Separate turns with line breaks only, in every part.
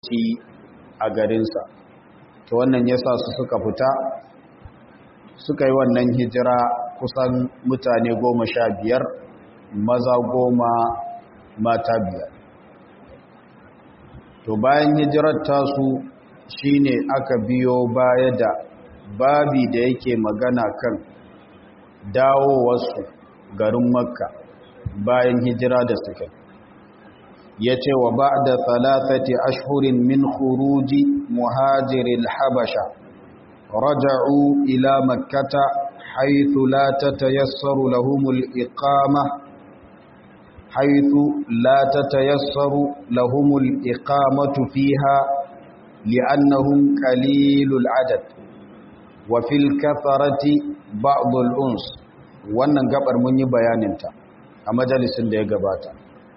mulki a garinsa to wannan ya sa su suka fita suka yi wannan hijira kusan mutane goma sha biyar maza goma mata biyar to bayan hijirar tasu shine aka biyo baya da babi da yake magana kan dawowarsu garin makka bayan hijira da suka ya ce wa ba da talatati ashurin min khuruji muhajirin habasha raja'u ila makkata haithu la tatayassaru lahumul iqama haithu la tatayassaru lahumul iqamatu fiha li'annahum qalilul adad wa fil katharati ba'd al-uns wannan gabar mun yi bayaninta a majalisin da ya gabata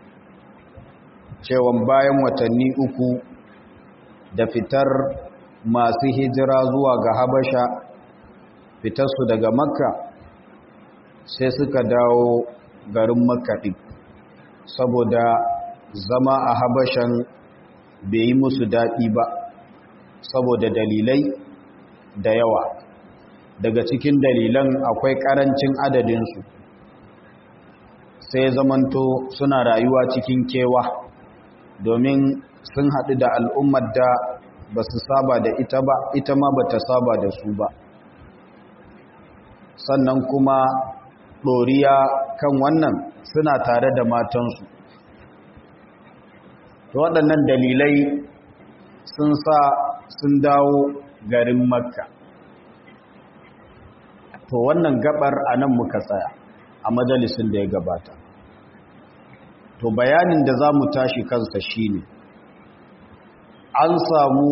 cewan bayan watanni uku da fitar masu hijira zuwa ga habasha fitarsu daga makka sai suka dawo garin makka ɗin saboda zama a habashan bai yi musu daɗi ba saboda dalilai da yawa daga cikin dalilan akwai ƙarancin adadinsu sai zamanto suna rayuwa cikin kewa domin sun haɗu da al'ummar da ba su saba da ita ba ita ma ba ta saba da su ba sannan kuma ɗoriya kan wannan suna tare da matansu waɗannan dalilai sun sa sun dawo garin makka to wannan gabar a nan muka tsaya a majalisun da ya gabata to bayanin da za mu tashi kansa shine an samu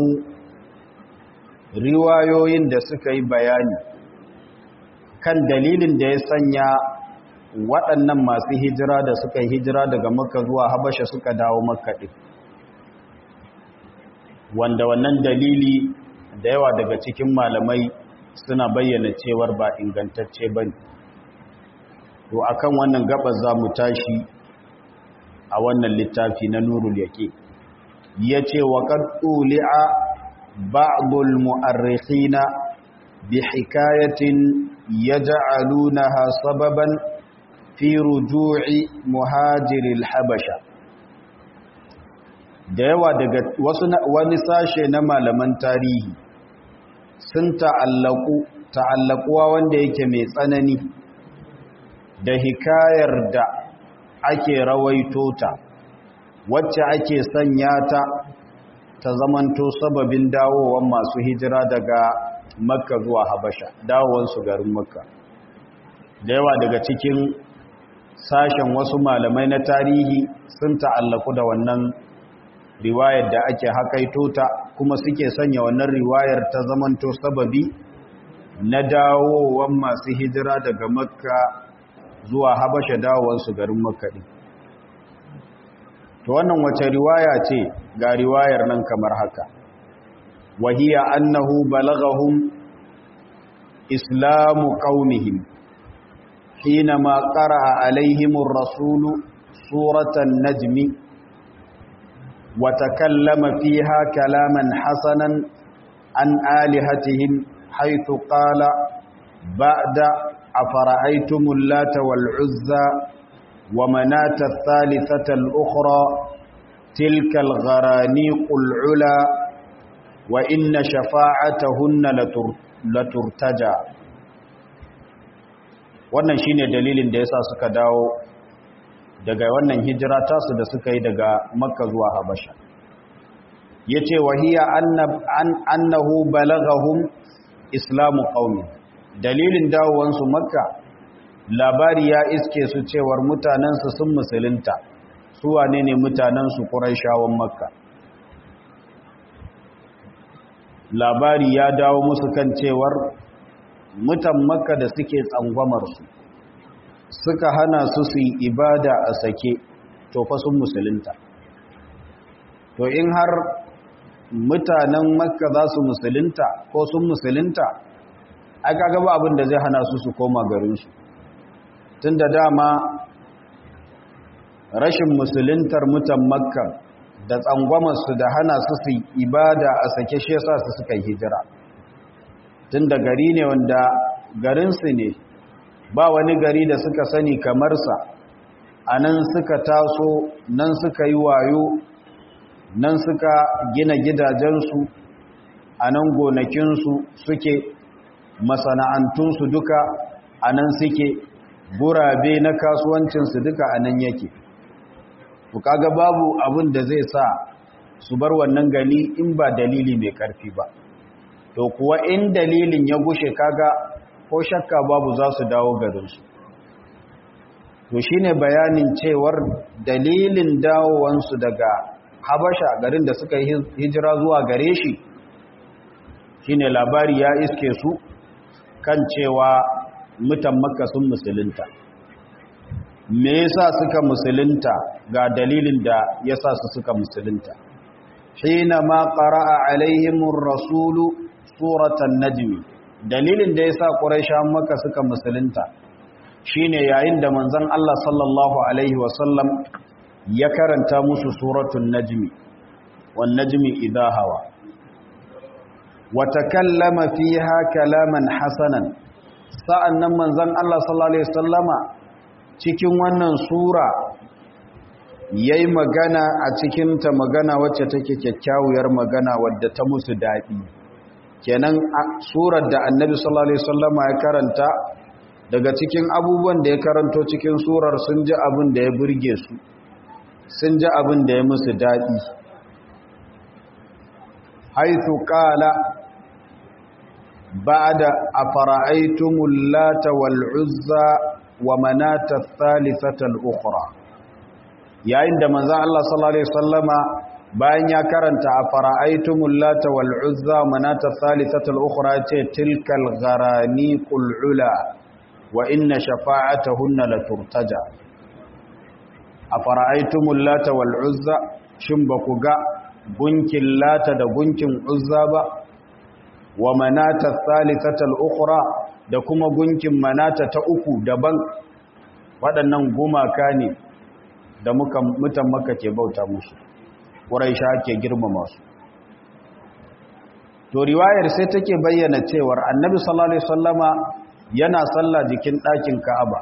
riwayoyin da suka yi bayani kan dalilin da ya sanya waɗannan masu hijira da suka yi hijira daga makka zuwa habasha suka dawo makka ɗin wanda wannan dalili da yawa daga cikin malamai suna bayyana cewar ba ingantacce ba ne to akan wannan gabas za mu tashi a wannan littafi na nurul yake ya ce wa ƙadduli'a ba'adul mu'arrikhina bi hikayatin ya ja'alunaha sababan fi ruju'i muhajiril habasha da yawa daga wasu wani sashe na malaman tarihi sun ta'allaku ta'allakuwa wanda yake mai tsanani da hikayar da ake rawaito ta wacce ake sanya ta ta zamanto sababin dawowar masu hijira daga makka zuwa habasha dawowansu garin makka da yawa daga cikin sashen wasu malamai na tarihi sun ta'allaku da wannan riwayar da ake hakaito ta kuma suke sanya wannan riwayar ta zamanto sababi na dawowar masu hijira daga makka zuwa habasha dawowansu garin makka ɗin to wannan wace riwaya ce ga riwayar nan kamar haka wahiya annahu balagahum islamu qaumihim حينما قرأ عليهم الرسول سورة النجم وتكلم فيها كلاما حسنا عن آلهتهم حيث قال بعد أفرأيتم اللات والعزى ومناة الثالثة الأخرى تلك الغرانيق العلا وإن شفاعتهن لترتجى wannan shine dalilin da yasa suka dawo daga wannan hijira tasu da suka yi daga makka zuwa habasha yace wahiya annahu balagahum islamu qaumi dalilin dawowansu makka labari ya iske su cewar mutanensu sun musulunta su wane ne mutanensu ƙuraishawan makka labari ya dawo musu kan cewar mutan makka da suke tsangwamarsu suka hana su su yi ibada a sake to fa sun musulunta to in har mutanen makka za su musulunta ko sun musulunta aka gaba abin da zai hana su su koma garinsu tun da dama rashin musuluntar mutan makka da tsangwamarsu da hana su su ibada a sake shi yasa su suka yi hijira tun da gari ne wanda garinsu ne ba wani gari da suka sani kamarsa a nan suka taso nan suka yi wayo nan suka gina gidajensu a nan gonakinsu suke masana'antunsu duka a nan suke gurabe na kasuwancinsu duka a nan yake ku kaga babu abin da zai sa su bar wannan gani in ba dalili mai karfi ba to kuwa in dalilin ya gushe kaga ko shakka babu za su dawo garinsu to shine bayanin cewar dalilin dawowansu daga habasha garin da suka yi hijira zuwa gare shi shine labari ya iske su kan cewa mutan makka sun musulunta me yasa suka musulunta ga dalilin da yasa su suka musulunta hina ma qara'a alaihimur rasulu suratan najmi dalilin da yasa quraishan makka suka musulunta shine yayin da manzon Allah sallallahu alaihi wasallam ya karanta musu suratul najmi wan najmi idha hawa wa takallama fiha kalaman hasanan sa'annan manzon Allah sallallahu alaihi wasallama cikin wannan sura yayi magana a cikin ta magana wacce take kyakkyawar magana wadda ta musu dadi kenan surar da annabi sallallahu alaihi wasallama ya karanta daga cikin abubuwan da ya karanto cikin surar sun ji abin da ya burge su sun ji abin da ya musu daɗi haithu qala ba'da afara'aytumul lata wal uzza wa manata thalithata al ukhra yayin da manzon Allah sallallahu alaihi wasallama bayan ya karanta afara'aytumul lata wal uzza wa manata thalithata al ukhra ce tilkal gharaniqul ula wa inna shafa'atahunna la turtaja afara'aytumul lata wal uzza shin baku ga gunkin lata da gunkin uzza ba wa manata thalithata al ukhra da kuma gunkin manata ta uku daban waɗannan gumaka ne da muka mutan maka ke bauta musu quraisha ke girmama su to riwayar sai take bayyana cewar annabi sallallahu alaihi wasallama yana sallah jikin ɗakin Ka'aba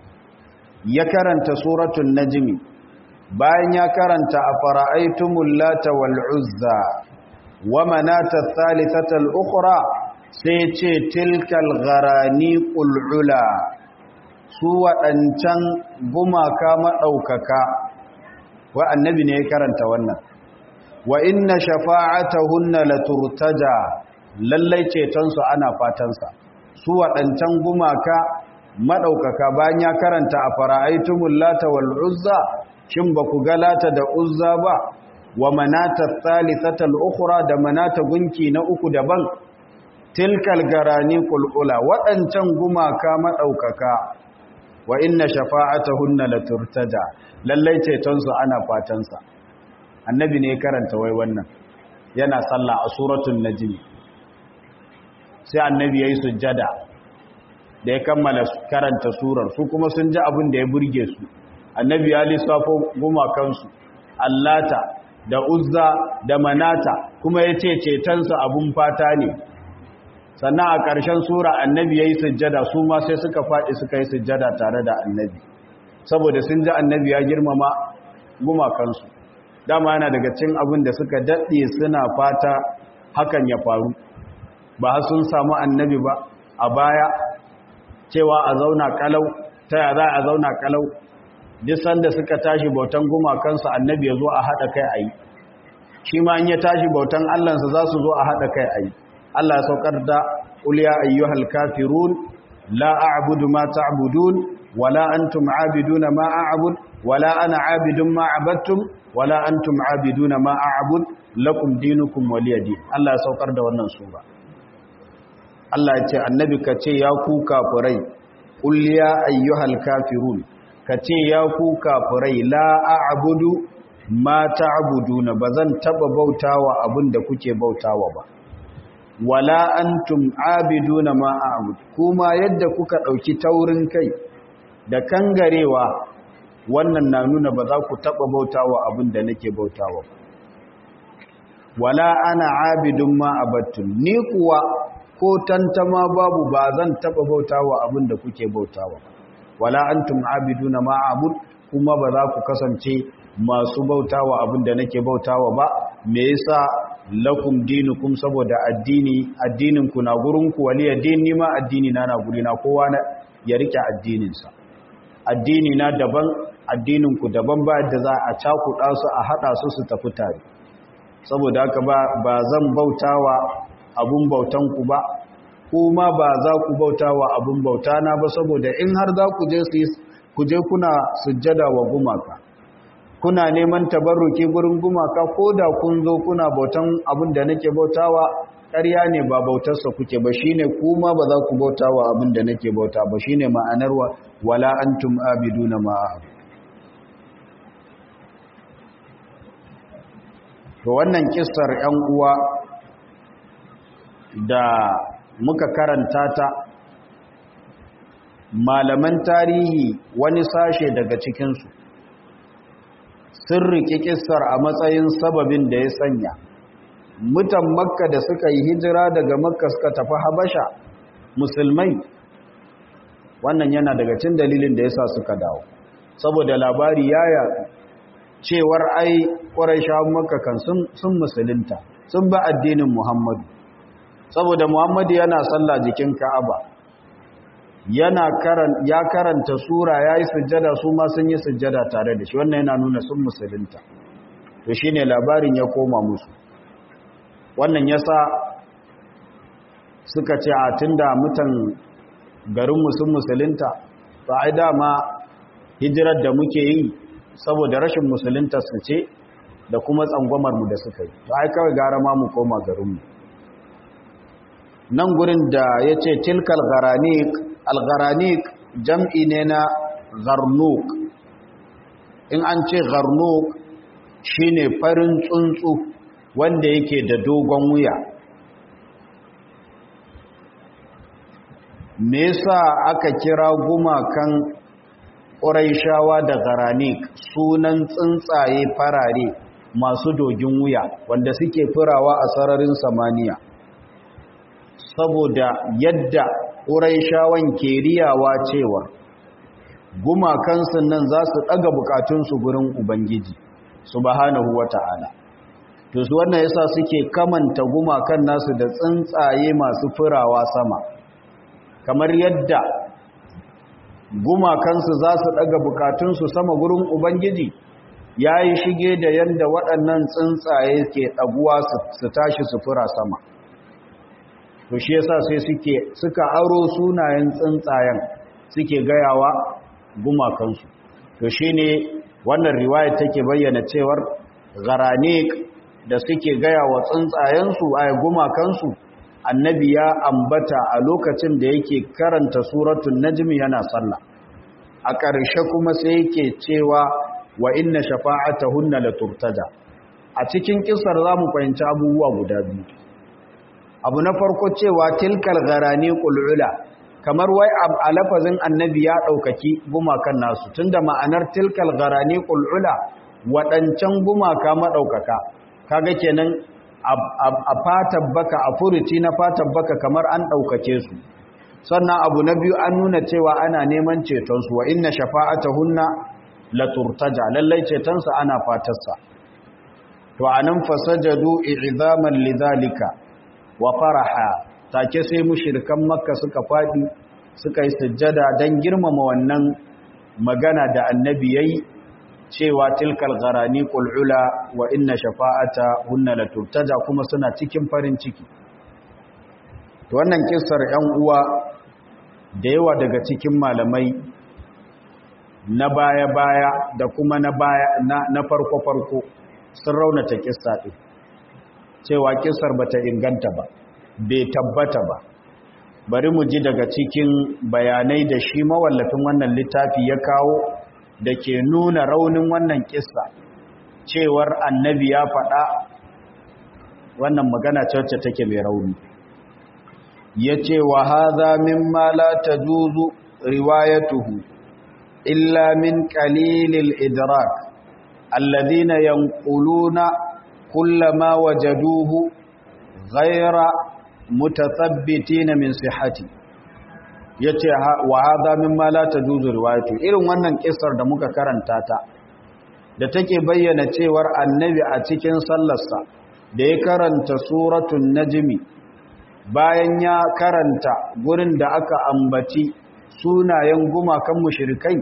ya karanta suratul najmi bayan ya karanta afara'aytumul lata wal uzza wa manata thalithata al ukhra sai ce tilkal gharaniqul ula su waɗancan gumaka maɗaukaka wa annabi ne ya karanta wannan wa inna shafa'atahunna laturtaja lallai cetonsu ana fatansa su waɗancan gumaka maɗaukaka bayan ya karanta a fara'aitumul lata wal uzza shin ba ku ga lata da uzza ba wa manata thalithatal ukhra da manata gunki na uku daban tilkal garani qulula waɗancan gumaka maɗaukaka wa inna shafa'atahunna laturtaja lallai ceton su ana fatan sa annabi ne karanta wai wannan yana sallah a suratul najm sai annabi yayi sujjada da ya kammala karanta surar su kuma sun ji abin da ya burge su annabi ya lissafo gumakansu allata da uzza da manata kuma ya ce cetonsa abun fata ne sannan a ƙarshen sura annabi ya yi sujjada su ma sai suka faɗi suka yi sujjada tare da annabi saboda sun ji annabi ya girmama gumakansu dama yana daga cin abin da suka daɗe suna fata hakan ya faru ba sun samu annabi ba a baya cewa a zauna kalau ta ya za a zauna kalau duk sanda suka tashi bautan gumakansu annabi ya zo a haɗa kai a yi shi ma in ya tashi bautan allansa za su zo a haɗa kai a yi allah ya saukar da uliya ayyuhal kafirun la a'budu ma ta'budun wala antum abiduna ma a'bud wala ana abidun ma abattum wala antum abiduna ma a'bud lakum dinukum waliyadi allah ya saukar da wannan sura Allah ya ce annabi ka ce ya ku kafirai qul ya ayyuhal kafirun ka ce ya ku kafirai la a'budu ma ta'buduna bazan taba bautawa abinda kuke bautawa ba wala antum abiduna ma a'bud kuma yadda kuka dauki taurin kai da kangarewa wannan na nuna ba za ku taba bautawa abinda nake bautawa ba wala ana abidun ma abattun ni kuwa ko tantama babu ba zan taba bautawa abin da kuke bautawa wala antum abiduna ma abud kuma ba za ku kasance masu bautawa abin da nake bautawa ba me yasa lakum dinukum saboda addini addinin ku na gurin ku wali addini ma addini na na gurina kowa na ya rike addinin sa addini na daban addinin ku daban ba da za a cakuɗa su a hada su su tafi tare saboda haka ba ba zan bautawa abun bautan ku ba kuma ba za ku bautawa abun bauta na ba saboda in har za ku je su ku je kuna sujjada wa gumaka kuna neman tabarruki gurin gumaka ko da kun zo kuna bautan abin da nake bautawa ƙarya ne ba bautarsa kuke ba shine kuma ba za ku bautawa abin da nake bauta ba shine ma'anar wa wala antum abiduna ma to wannan kissar 'yan uwa da muka karanta ta malaman tarihi wani sashe daga cikinsu sun riƙe kissar a matsayin sababin da ya sanya mutan makka da suka yi hijira daga makka suka tafi habasha musulmai wannan yana daga cin dalilin da ya sa suka dawo saboda labari ya yaɗu cewar ai ƙwarai makka kan sun musulunta sun ba addinin muhammadu saboda muhammadu yana sallah jikin ka'aba yana karan ya karanta sura yayi sujjada su ma sun yi sujjada tare da shi wannan yana nuna sun musulunta to shine labarin ya koma musu wannan yasa suka ce a tunda mutan garin mu sun musulunta to ai dama hijirar da muke yi saboda rashin musulunta su ce da kuma tsangwamar mu da suka yi to ai kawai gara ma mu koma garin mu nan gurin da yace tilkal garanik algharanik jam'i ne na garnuk in an ce garnuk shine farin tsuntsu wanda yake da dogon wuya me yasa aka kira gumakan ƙuraishawa da garanik sunan tsuntsaye farare masu dogin wuya wanda suke firawa a sararin samaniya saboda yadda ƙuraishawan ke riyawa cewa gumakansu nan za su ɗaga bukatunsu gurin ubangiji subhanahu wa ta'ala to su wannan yasa suke kamanta gumakan nasu da tsuntsaye masu firawa sama kamar yadda gumakansu za su ɗaga bukatunsu sama gurin ubangiji ya yi shige da yadda waɗannan tsuntsaye ke ɗaguwa su tashi su fira sama to shi yasa sai suke suka aro sunayen tsuntsayen suke gayawa gumakansu to shine wannan riwaya take bayyana cewar garanik da suke gayawa tsuntsayensu ay gumakansu annabi ya ambata a lokacin da yake karanta suratul najm yana sallah a ƙarshe kuma sai yake cewa wa inna shafa'atahunna laturtaja a cikin kisar zamu fahimci abubuwa guda biyu abu na farko cewa tilkal garani qul'ula kamar wai a lafazin annabi ya daukaki gumakan nasu tunda ma'anar tilkal garani qul'ula wadancan gumaka madaukaka kaga kenan a fatan baka a furuci na fatan baka kamar an daukake su sannan abu na biyu an nuna cewa ana neman ceton su wa inna shafa'atahunna laturtaja lallai ceton su ana fatarsa to anan fasajadu i'zaman lidhalika wa faraha take sai mushrikan makka suka fadi suka yi sujjada dan girmama wannan magana da annabi yayi cewa tilkal gharani qul'ula wa inna shafa'ata hunna laturtaja kuma suna cikin farin ciki to wannan kissar 'yan uwa da yawa daga cikin malamai na baya-baya da kuma na baya na farko-farko sun raunata kissa ɗin cewa kisar bata inganta ba bai tabbata ba bari mu ji daga cikin bayanai da shi mawallafin wannan littafi ya kawo da ke nuna raunin wannan kissa cewar annabi ya faɗa wannan magana wacce take mai rauni ya ce wa haza mimma la tajuzu riwayatuhu illa min qalilil idrak alladhina yanquluna kullama wajaduhu ghaira mutathabbitin min sihhati yace wa hadha mimma la tajuzu riwayatu irin wannan kissar da muka karanta ta da take bayyana cewar annabi a cikin sallarsa da ya karanta suratul najmi bayan ya karanta gurin da aka ambaci sunayen gumakan mushrikai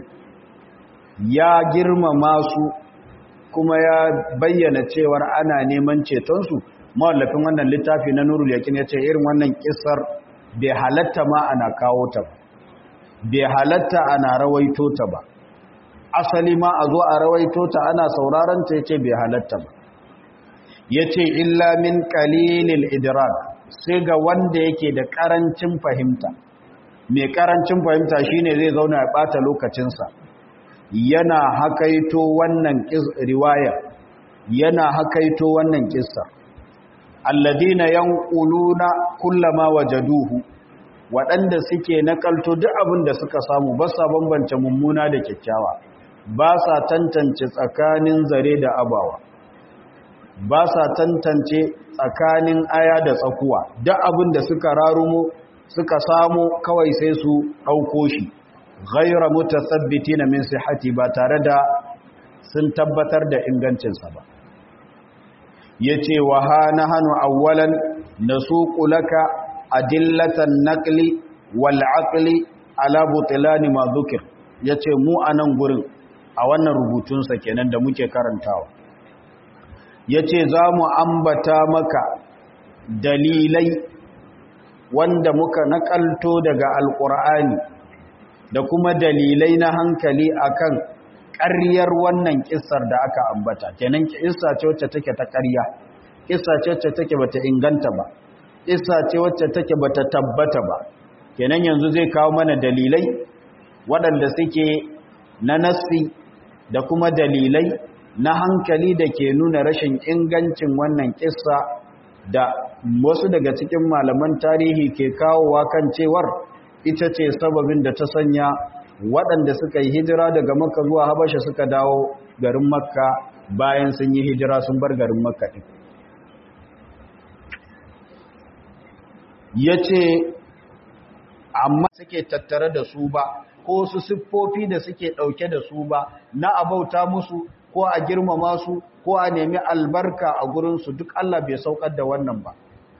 ya girmama su kuma ya bayyana cewar ana neman cetonsu mawallafin wannan littafi na nurul yakin ya ce irin wannan kisar bai halatta ma ana kawo ta ba bai halatta ana rawaito ta ba asali ma a zo a rawaito ta ana sauraron ta ya ce bai halatta ba ya ce illa min kalilil idrak sai ga wanda yake da karancin fahimta mai karancin fahimta shine zai zauna ya bata lokacinsa yana hakaito wannan riwaya yana hakaito wannan kissa alladina yanquluna kullama wajaduhu waɗanda suke nakalto duk abin da suka samu ba sa bambance mummuna da kyakkyawa ba sa tantance tsakanin zare da abawa ba sa tantance tsakanin aya da tsakuwa duk abin da suka rarumo suka samu kawai sai su ɗauko shi ghaira mutasabbitina min sihhati ba tare da sun tabbatar da ingancinsa ba yace wa hana hanu awwalan nasuqu laka adillatan naqli wal aqli ala butlani ma dhukir yace mu anan gurin a wannan rubutun sa kenan da muke karantawa yace zamu ambata maka dalilai wanda muka nakalto daga alqur'ani da kuma dalilai na hankali akan ƙaryar wannan kissar da aka ambata kenan kissa ce wacce take ta ƙarya kissa ce wacce take bata inganta ba kissa ce wacce take bata tabbata ba kenan yanzu zai kawo mana dalilai waɗanda suke na nassi da kuma dalilai na hankali da ke nuna rashin ingancin wannan kissa da wasu daga cikin malaman tarihi ke kawowa kan cewar ita ce sababin da ta sanya waɗanda suka yi hijira daga makka zuwa habasha suka dawo garin makka bayan sun yi hijira sun bar garin makka ɗin ya ce amma suke tattare da su ba ko su siffofi da suke ɗauke da su ba na abauta musu ko a girmama su ko a nemi albarka a gurinsu duk Allah bai saukar da wannan ba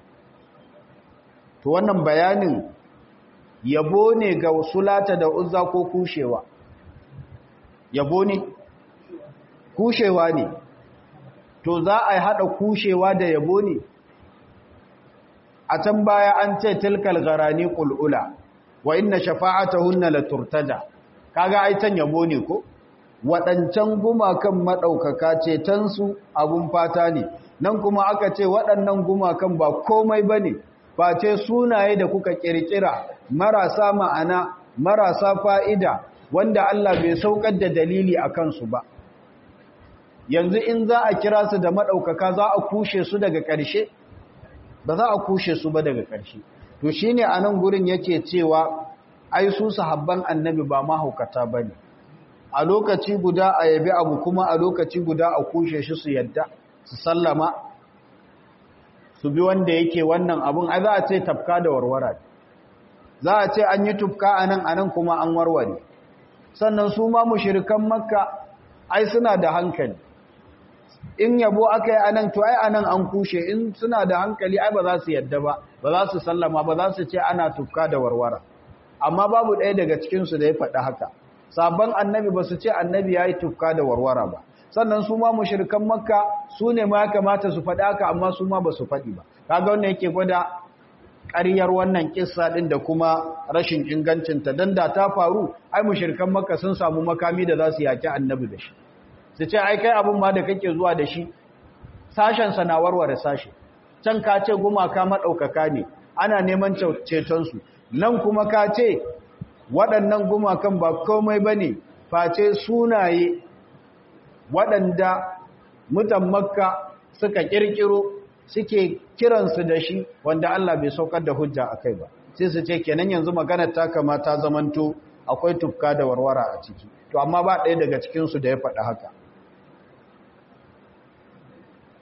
to wannan bayanin yabo ne ga sulata da uzza ko kushewa yabo ne kushewa ne to za a haɗa kushewa da yabo ne a can baya an ce tilkal garani qulula wa inna shafa'atahunna la turtada kaga ai can yabo ne ko waɗancan gumakan maɗaukaka ce tansu abun fata ne nan kuma aka ce waɗannan gumakan ba komai bane face sunaye da kuka ƙirƙira marasa ma'ana marasa fa'ida wanda Allah bai saukar da dalili a kansu ba yanzu in za a kira su da maɗaukaka za a kushe su daga ƙarshe ba za a kushe su ba daga ƙarshe to shi ne a nan gurin yake cewa ai su sahabban annabi ba mahaukata ba ne a lokaci guda a yabi abu kuma a lokaci guda a kushe shi su yadda su sallama su bi wanda yake wannan abun ai za a ce tafka da warwara za a ce an yi tufka a nan a nan kuma an warware sannan su ma mushirikan makka ai suna da hankali in yabo aka yi a nan to ai a nan an kushe in suna da hankali ai ba za su yadda ba ba za su sallama ba za su ce ana tufka da warwara amma babu ɗaya daga cikinsu da ya faɗi haka sabon annabi ba su ce annabi ya yi tufka da warwara ba sannan su ma mushrikan makka su ne ma ya kamata su faɗi haka amma su ma ba su faɗi ba kaga wannan yake gwada ƙaryar wannan kissa ɗin da kuma rashin ingancinta don da ta faru ai mushrikan makka sun samu makami da za su yaki annabi da shi su ce ai kai abin ma da kake zuwa da shi sashensa na warware sashe can ka ce gumaka maɗaukaka ne ana neman cetonsu nan kuma ka ce waɗannan gumakan ba komai ba ne face sunaye waɗanda mutan makka suka ƙirƙiro suke kiransu da shi wanda Allah bai saukar da hujja a kai ba sai su ce kenan yanzu maganar ta kamata zamanto akwai tufka da warwara a ciki to amma ba ɗaya daga cikinsu da ya faɗi haka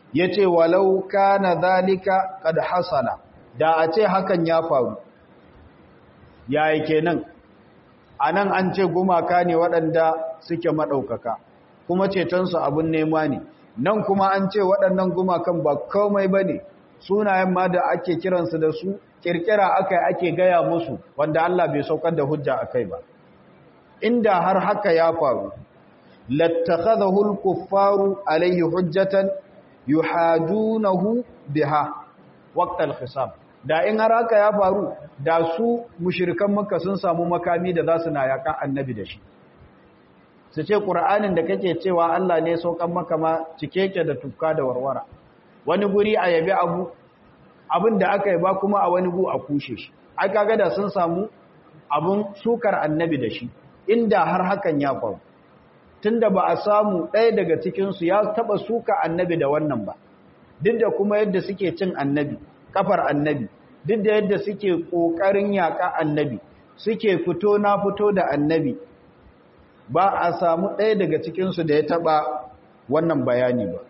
yace walau kana zalika qad hasala da a ce hakan ya faru yayi kenan anan an ce gumaka ne waɗanda suke madaukaka kuma cetonsu abun nema ne nan kuma an ce waɗannan gumakan ba komai bane sunayen ma da ake kiransu da su kirkira aka ake gaya musu wanda Allah bai saukar da hujja akai ba inda har haka ya faru lattakhadahu al-kuffaru alayhi hujjatan yuhadunahu biha waqt al-khisab da in har haka ya faru da su mushrikan makka sun samu makami da zasu na yaka annabi da shi su ce qur'anin da kake cewa Allah ne saukan maka ma cike yake da tukka da warwara wani guri a yabi abu abin da aka yi ba kuma a wani gu a kushe shi ai kaga da sun samu abun sukar annabi da shi inda har hakan ya faru tunda ba a samu ɗaya daga cikinsu ya taɓa suka annabi da wannan ba duk da kuma yadda suke cin annabi kafar annabi duk da yadda suke ƙoƙarin yaƙa annabi suke fito na fito da annabi ba a samu ɗaya daga cikinsu da ya taɓa wannan bayani ba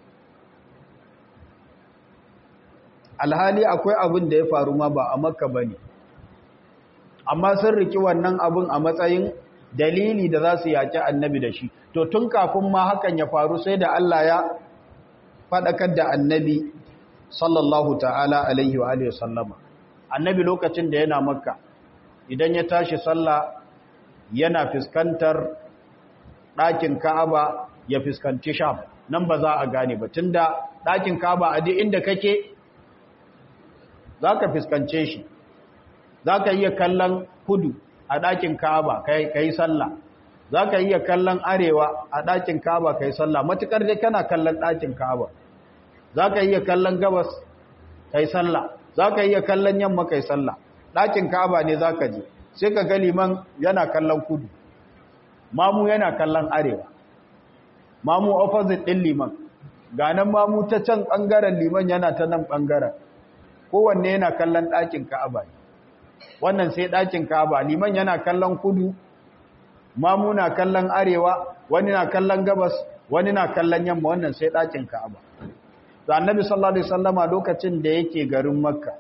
alhali akwai abin da ya faru ma ba a makka ba ne amma sun riki wannan abin a matsayin dalili da za su yaƙi annabi da shi to tun kafin ma hakan ya faru sai da Allah ya faɗakar da annabi sallallahu ta'ala alaihi wa alihi sallama annabi lokacin da yana makka idan ya tashi sallah yana fuskantar ɗakin ka'aba ya fuskanci sham nan ba za a gane ba tunda ɗakin ka'aba a duk inda kake za ka fuskance shi za ka iya kallon kudu a ɗakin ka'aba ka yi sallah za ka iya kallon arewa a ɗakin ka'aba ka yi sallah matuƙar dai kana kallon ɗakin ka'aba za ka iya kallon gabas ka yi sallah za ka iya kallon yamma ka yi sallah ɗakin ka'aba ne za ka je sai ka ga liman yana kallon kudu mamu yana kallon arewa mamu opposite ɗin liman ganin mamu ta can ɓangaren liman yana ta nan ɓangaren kowanne yana kallon ɗakin ka'aba ne wannan sai ɗakin ka'aba liman yana kallon kudu mamu na kallon arewa wani na kallon gabas wani na kallon yamma wannan sai ɗakin ka'aba da annabi sallallahu alaihi wasallama lokacin da yake garin makka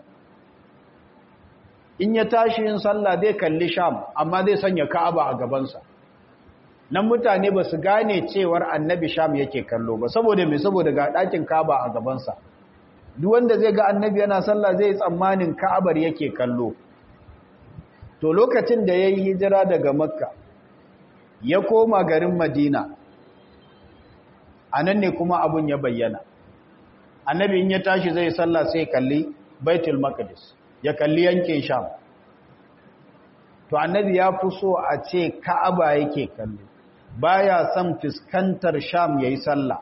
in ya tashi yin sallah zai kalli sham amma zai sanya ka'aba a gabansa nan mutane ba su gane cewar annabi sham yake kallo ba saboda mai saboda ga ɗakin ka'aba a gabansa duk wanda zai ga annabi yana sallah zai tsammanin ka'abar yake kallo to lokacin da ya yi hijira daga makka ya koma garin madina a nan ne kuma abun ya bayyana annabi in ya tashi zai sallah sai kalli baitul maqdis ya kalli yankin sham to annabi ya fi so a ce ka'aba yake kallo baya son fuskantar sham yayi sallah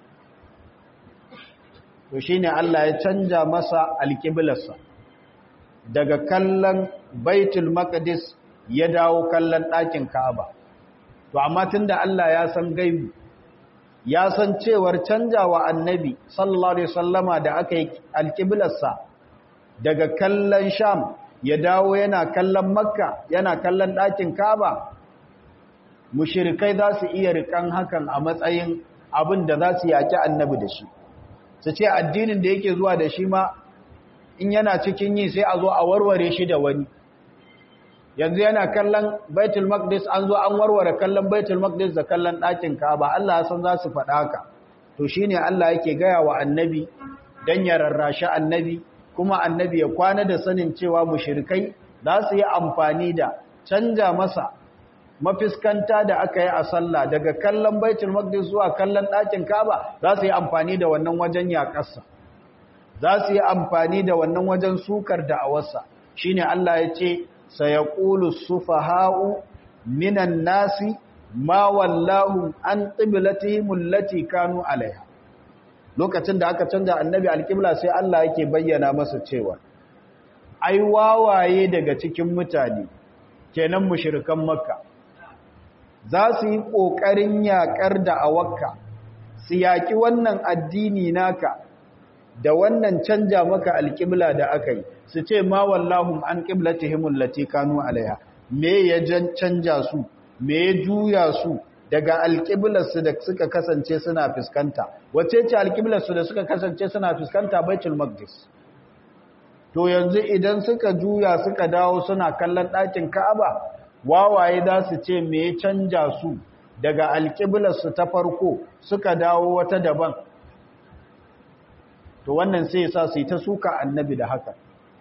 to shine Allah ya canja masa alƙiblarsa daga kallon baitul maqdis ya dawo kallon ɗakin ka'aba to amma tunda Allah ya san gaibi ya san cewar canjawa annabi sallallahu alaihi wasallama da aka yi alƙiblarsa daga kallon sham ya dawo yana kallon makka yana kallon ɗakin ka'aba mushirikai za su iya rikan hakan a matsayin abin da za su yaki annabi da shi su ce addinin da yake zuwa da shi ma in yana cikin yi sai a zo a warware shi da wani yanzu yana kallon baitul maqdis an zo an warware kallon baitul maqdis da kallon ɗakin ka'aba Allah ya san za su faɗa haka to shine Allah yake gaya wa annabi dan ya rarrashi annabi kuma annabi ya kwana da sanin cewa mushrikai za su yi amfani da canja masa mafiskanta da aka yi a sallah daga kallon baitul maqdis zuwa kallon ɗakin ka'aba za su yi amfani da wannan wajen yaƙarsa za su yi amfani da wannan wajen sukar da'awarsa shine Allah ya ce sayaqulu sufaha'u minan nasi ma wallahu an qiblatihim allati kanu alaiha lokacin da aka canza annabi alqibla sai Allah yake bayyana masa cewa ai wawaye daga cikin mutane kenan mushrikan makka za su yi kokarin yakar da awakka su yaki wannan addini naka da wannan canja maka alƙibla da aka yi su ce ma wallahum an ƙiblatihim allati kanu alaiha me ya canja su me ya juya su daga alƙiblarsu da suka kasance suna fuskanta wace ce alƙiblarsu da suka kasance suna fuskanta baitul maqdis to yanzu idan suka juya suka dawo suna kallon ɗakin ka'aba wawaye za su ce me ya canja su daga alƙiblarsu ta farko suka dawo wata daban to wannan sai ya sa su yi ta suka annabi da haka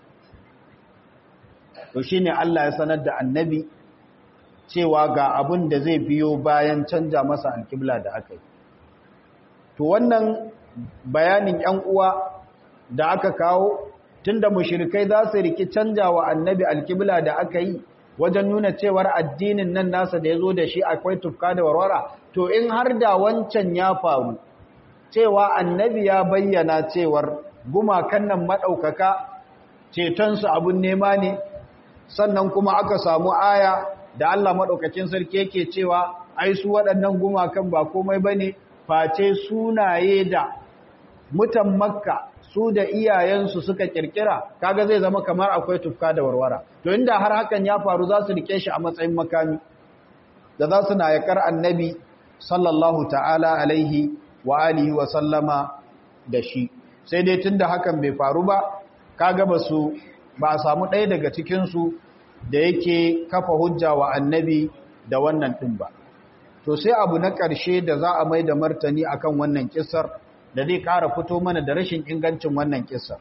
to shine Allah ya sanar da annabi cewa ga abin da zai biyo bayan canja masa alƙibla da aka yi to wannan bayanin ‘yan uwa da aka kawo tunda mushrikai za su riki canja wa annabi alƙibla da aka yi wajen nuna cewar addinin nan nasa da ya zo da shi akwai tufka da warwara to in har da wancan ya faru cewa annabi ya bayyana cewar gumakan nan maɗaukaka cetonsu abin nema ne sannan kuma aka samu aya da Allah maɗaukacin sarki yake cewa ai su waɗannan gumakan ba komai ba ne face sunaye da mutan makka su da iyayensu suka kirkira kaga zai zama kamar akwai tufka da warwara to inda har hakan ya faru za su rike shi a matsayin makami da za su na yakar annabi sallallahu ta'ala alaihi wa alihi wa sallama da shi sai dai tunda hakan bai faru ba kaga ba su ba a samu ɗaya daga cikinsu da yake kafa hujja wa annabi da wannan ɗin ba to sai abu na ƙarshe da za a mai da martani akan wannan kisar da zai ƙara fito mana da rashin ingancin wannan kisar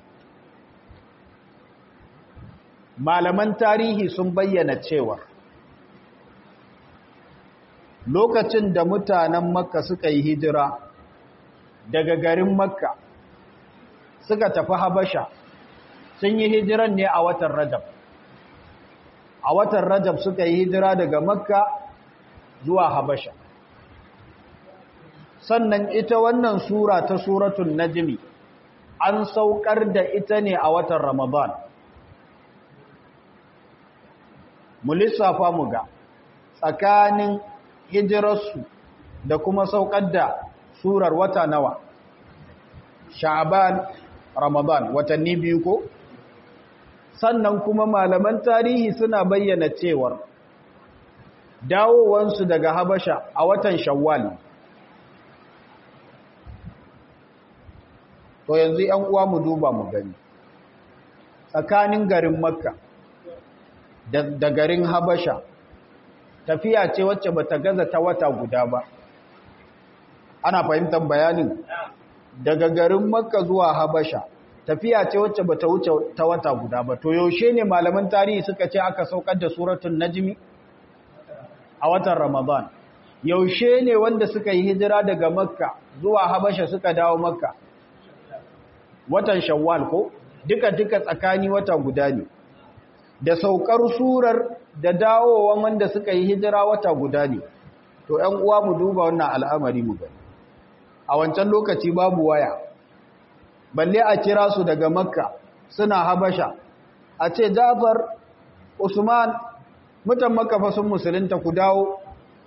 malaman tarihi sun bayyana cewa lokacin da mutanen makka suka yi hijira daga garin makka suka tafi habasha sun yi hijiran ne a watan rajab a watan rajab suka yi hijira daga makka zuwa habasha sannan ita wannan sura ta suratul najmi an saukar da ita ne a watan ramadan mu lissafa mu ga tsakanin hijirarsu da kuma saukar da surar wata nawa sha'ban ramadan watanni biyu ko sannan kuma malaman tarihi suna bayyana cewar dawowansu daga habasha a watan shawwal to yanzu yan uwa mu duba mu gani tsakanin garin makka da garin habasha tafiya ce wacce bata gaza ta wata guda ba ana fahimtar bayanin daga garin makka zuwa habasha tafiya ce wacce bata wuce ta wata guda ba to yaushe ne malaman tarihi suka ce aka saukar da suratul najmi a watan ramadan yaushe ne wanda suka yi hijira daga makka zuwa habasha suka dawo makka watan shawwal ko duka duka tsakani wata guda ne da saukar surar da dawowan wanda suka yi hijira wata guda ne to ƴan uwa mu duba wannan al'amari mu gani a wancan lokaci babu waya balle a kira su daga makka suna habasha a ce jafar usman mutan makka fa sun musulunta ku dawo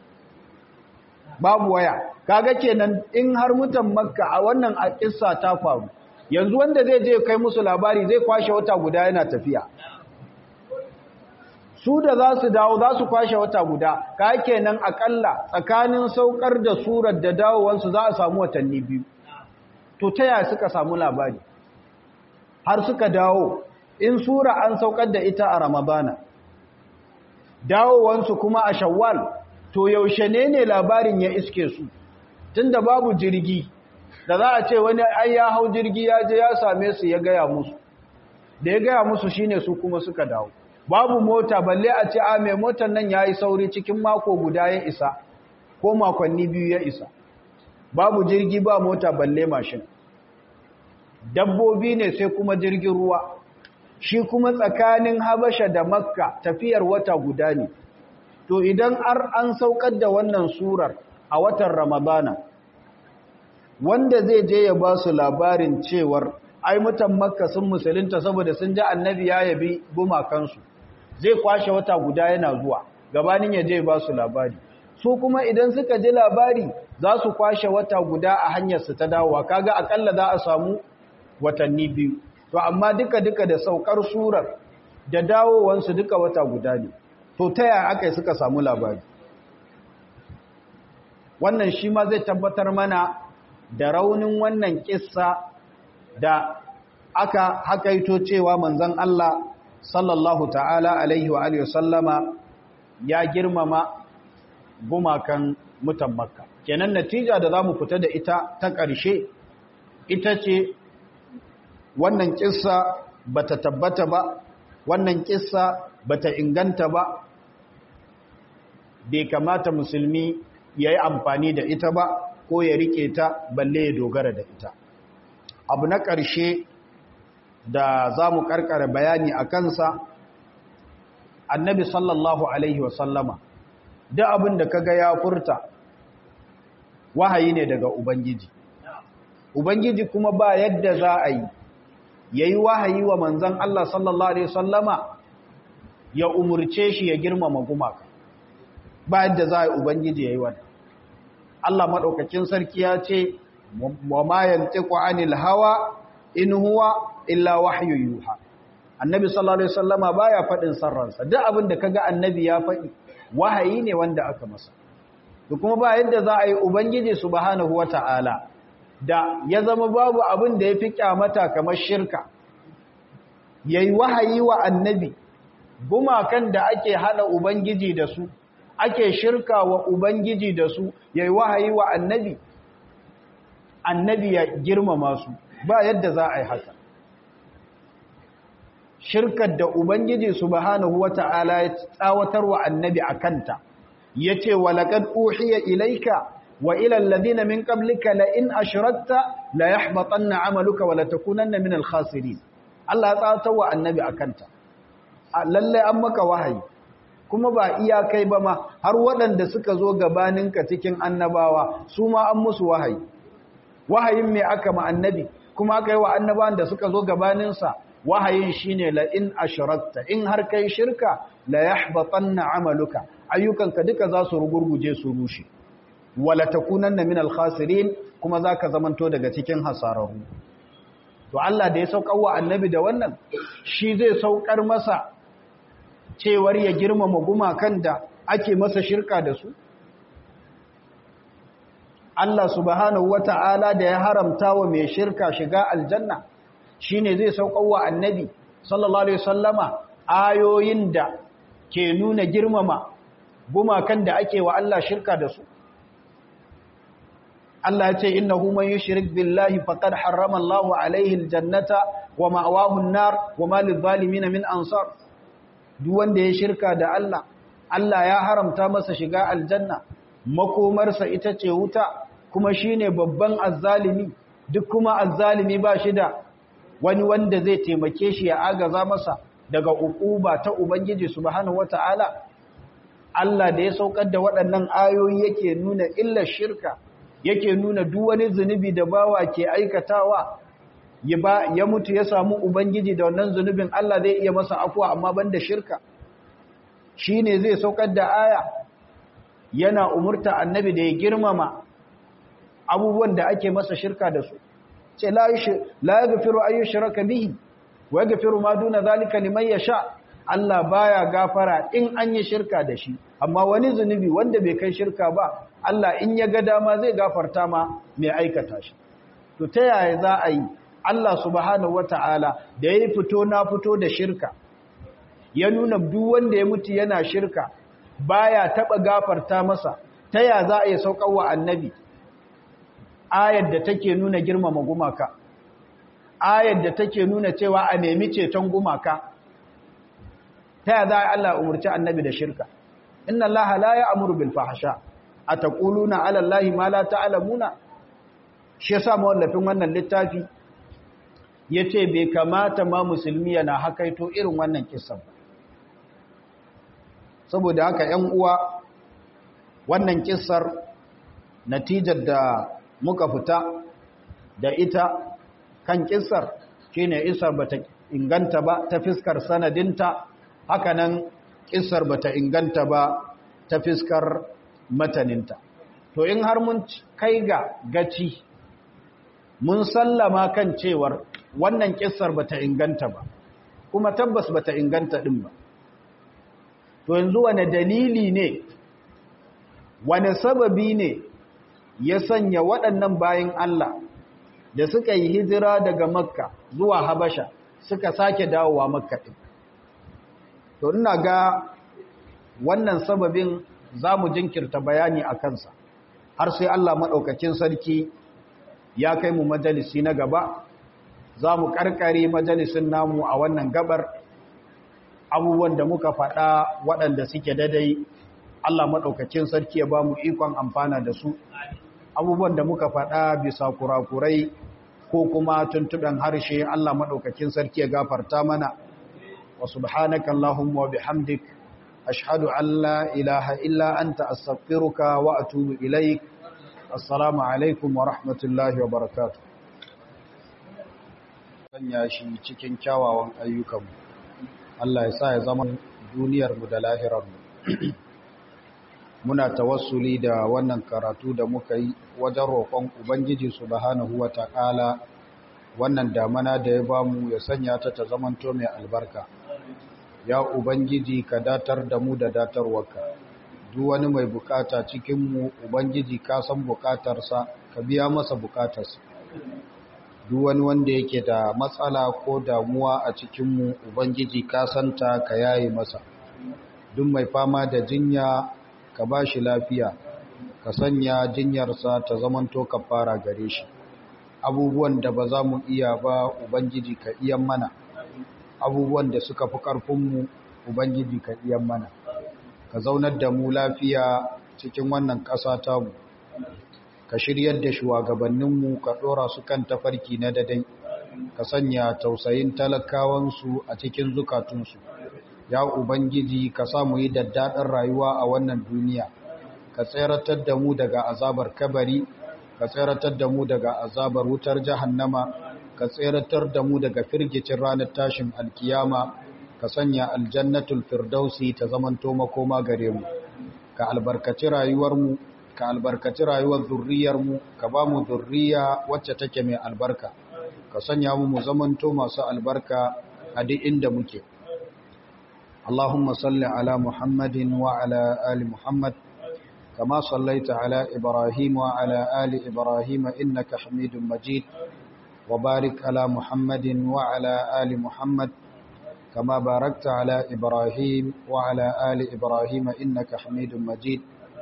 babu waya kaga kenan in har mutan makka a wannan kissa ta faru yanzu wanda zai je kai musu labari zai kwashe wata guda yana tafiya su da za su dawo za su kwashe wata guda ka kenan akalla tsakanin saukar da surar da dawowansu za a samu watanni biyu to ta yaya suka samu labari har suka dawo in sura an saukar da ita a ramadana dawowansu kuma a shawwal to yaushe ne ne labarin ya iske su tunda babu jirgi da za a ce wani ai ya hau jirgi ya je ya same su ya gaya musu da ya gaya musu shine su kuma suka dawo babu mota balle a ce a mai motar nan ya yi sauri cikin mako guda ya isa ko makonni biyu ya isa babu jirgi ba mota balle mashin dabbobi ne sai kuma jirgin ruwa shi kuma tsakanin habasha da makka tafiyar wata guda ne to idan ar an saukar da wannan surar a watan ramadana wanda zai je ya ba su labarin cewar ai mutan makka sun musulunta saboda sun ji annabi ya yabi gumakansu zai kwashe wata guda yana zuwa gabanin ya je ba su labari su kuma idan suka ji labari za su kwashe wata guda a hanyarsu ta dawowa kaga akalla za a samu watanni biyu to amma duka duka da saukar surar da dawowansu duka wata guda ne to ta yaya aka yi suka samu labari wannan shi ma zai tabbatar mana da raunin wannan kissa da aka hakaito cewa manzon Allah sallallahu ta'ala alaihi wa alihi sallama ya girmama gumakan mutan makka kenan natija da zamu fita da ita ta ƙarshe ita ce wannan kissa bata tabbata ba wannan kissa bata inganta ba bai kamata musulmi ya yi amfani da ita ba ko ya rike ta balle ya dogara da ita abu na ƙarshe da za mu ƙarƙara bayani a kansa annabi sallallahu alaihi wasallama da abin da kaga ya furta wahayi ne daga ubangiji ubangiji kuma ba yadda za a yi ya yi wahayi wa manzan Allah sallallahu alaihi wasallama ya umurce shi ya girmama gumaka ba yadda za a yi ubangiji ya yi wani Allah maɗaukakin sarki ya ce wa ma yantiqu anil hawa in huwa illa wahyu yuha annabi sallallahu alaihi wasallama baya faɗin sarransa duk abin da kaga annabi ya faɗi wahayi ne wanda aka masa da kuma ba yadda za a yi ubangiji subhanahu wata'ala da ya zama babu abin da ya fi kyamata kamar shirka yayi wahayi wa annabi gumakan da ake hana ubangiji da su ake shirka wa ubangiji da su yayi wahayi wa annabi annabi ya girmama su ba yadda za a yi haka shirkar da ubangiji subhanahu wata'ala ya tsawatar wa annabi akanta yace walaqad uhiya ilayka wa ila alladhina min qablika la in ashrakta la yahbatanna 'amaluka wa la takunanna min al-khasirin Allah ya tsawatar wa annabi akanta lalle an maka wahayi kuma ba iya kai ba ma har waɗanda suka zo gabaninka cikin annabawa su ma an musu wahayi wahayin me aka ma annabi kuma aka yi wa annabawan da suka zo gabaninsa wahayin shine la in ashrakta in har kai shirka la yahbatanna amaluka ayyukanka duka za su rugurguje su rushe wala takunanna min al-khasirin kuma zaka zamanto daga cikin hasararru to Allah da ya saukar wa annabi da wannan shi zai saukar masa cewar ya girmama gumakan da ake masa shirka da su Allah subhanahu wata'ala da ya haramta wa mai shirka shiga aljanna shine zai saukar wa annabi sallallahu alaihi wasallama ayoyin da ke nuna girmama gumakan da ake wa Allah shirka da su Allah ya ce innahu man yushrik billahi faqad harrama Allahu alaihi aljannata wa ma'wahu an-nar wa ma lidh-dhalimin min ansar duk wanda ya shirka da Allah Allah ya haramta masa shiga aljanna makomarsa ita ce wuta kuma shine babban azzalimi duk kuma azzalimi ba shi da wani wanda zai taimake shi ya agaza masa daga ukuba ta ubangiji subhanahu wataala Allah da ya saukar da waɗannan ayoyi yake nuna illar shirka yake nuna duk wani zunubi da bawa ke aikatawa ya ba ya mutu ya samu ubangiji da wannan zunubin Allah zai iya masa afuwa amma banda shirka shine zai saukar da aya yana umurta annabi da ya girmama abubuwan da ake masa shirka da su ce la la yaghfiru ay yushraka bihi wa yaghfiru ma duna zalika liman yasha Allah baya gafara in an yi shirka da shi amma wani zunubi wanda bai kai shirka ba Allah in ya ga dama zai gafarta ma mai aikata shi to ta yaya za a yi Allah subhanahu wata'ala da ya fito na fito da shirka ya nuna duk wanda ya mutu yana shirka baya taba gafarta masa ta yaya za a yi saukar wa annabi ayar da take nuna girmama gumaka ayar da take nuna cewa a nemi ceton gumaka ta yaya za a Allah umurci annabi da shirka inna Allah la ya'muru bil fahsha ataquluna ala allahi ma la ta'lamuna shi yasa mawallafin wannan littafi yace bai kamata ma musulmi yana hakaito irin wannan kissan saboda haka 'yan uwa wannan kissar natijar da muka fita da ita kan kissar shine isar bata inganta ba ta fiskar sanadinta hakanan kissar bata inganta ba ta fiskar mataninta to in har mun kai ga gaci mun sallama kan cewar wannan kissar bata inganta ba kuma tabbas bata inganta din ba to yanzu wane dalili ne wane sababi ne ya sanya waɗannan bayan Allah da suka yi hijira daga makka zuwa habasha suka sake dawowa makka ɗin to ina ga wannan sababin za mu jinkirta bayani a kansa har sai Allah maɗaukakin sarki ya kai mu majalisi na gaba za mu ƙarƙare majalisin namu a wannan gabar abubuwan da muka faɗa waɗanda suke dadai Allah maɗaukakin sarki ya ba mu ikon amfana da su abubuwan da muka faɗa bisa kurakurai ko kuma tuntuɓen harshe Allah maɗaukakin sarki ya gafarta mana wa subhanaka Allahumma wa bihamdik ashhadu an la ilaha illa anta astaghfiruka wa atubu ilaik assalamu alaikum wa rahmatullahi wa barakatuh sanya shi cikin kyawawan ayyukanmu Allah ya sa ya zama duniyarmu da lahirarmu muna tawassuli da wannan karatu da muka yi wajen roƙon ubangiji subhanahu wata'ala wannan damana da ya bamu ya sanya ta ta zamanto mai albarka ya ubangiji ka datar da mu da datarwarka duk wani mai bukata cikin mu ubangiji ka san bukatarsa ka biya masa bukatarsa duk wani wanda yake da matsala ko damuwa a cikin mu ubangiji ka santa ka yaye masa duk mai fama da jinya ka ba shi lafiya ka sanya jinyarsa ta zamanto ka fara gare shi abubuwan da ba za mu iya ba ubangiji ka iyan mana abubuwan da suka fi ƙarfinmu ubangiji ka iyan mana ka zaunar da mu lafiya cikin wannan ƙasa tamu ka shiryar da shugabanninmu ka ɗora su kan tafarki na dadai ka sanya tausayin talakawansu a cikin zukatunsu ya ubangiji ka samu yi daddaɗin rayuwa a wannan duniya ka tseratar da mu daga azabar kabari ka tseratar da mu daga azabar wutar jahannama ka tseratar da mu daga firgicin ranar tashin alkiyama ka sanya aljannatul firdausi ta zamanto makoma gare mu ka albarkaci rayuwarmu ka albarkaci rayuwar zurriyarmu ka ba mu zurriya wacce take mai albarka ka sanya mu mu zamanto masu albarka a duk inda muke اللهم صل على محمد وعلى آل محمد كما صليت على إبراهيم وعلى آل إبراهيم إنك حميد مجيد وبارك على محمد وعلى آل محمد كما باركت على إبراهيم وعلى آل إبراهيم إنك حميد مجيد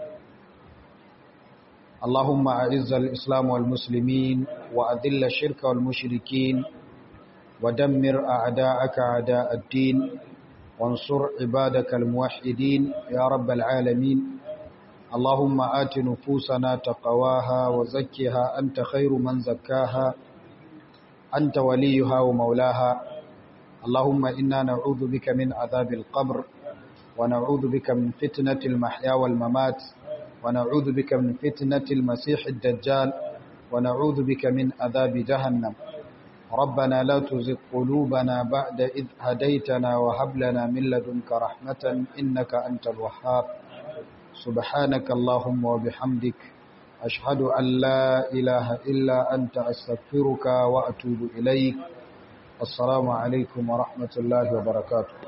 اللهم أعز الإسلام والمسلمين وأذل الشرك والمشركين ودمر أعداءك أعداء الدين وانصر عبادك الموحدين يا رب العالمين اللهم آت نفوسنا تقواها وزكها أنت خير من زكاها أنت وليها ومولاها اللهم إنا نعوذ بك من عذاب القبر ونعوذ بك من فتنة المحيا والممات ونعوذ بك من فتنة المسيح الدجال ونعوذ بك من عذاب جهنم ربنا لا تزغ قلوبنا بعد إذ هديتنا وهب لنا من لدنك رحمة إنك أنت الوهاب سبحانك اللهم وبحمدك أشهد أن لا إله إلا أنت أستغفرك وأتوب إليك السلام عليكم ورحمة الله وبركاته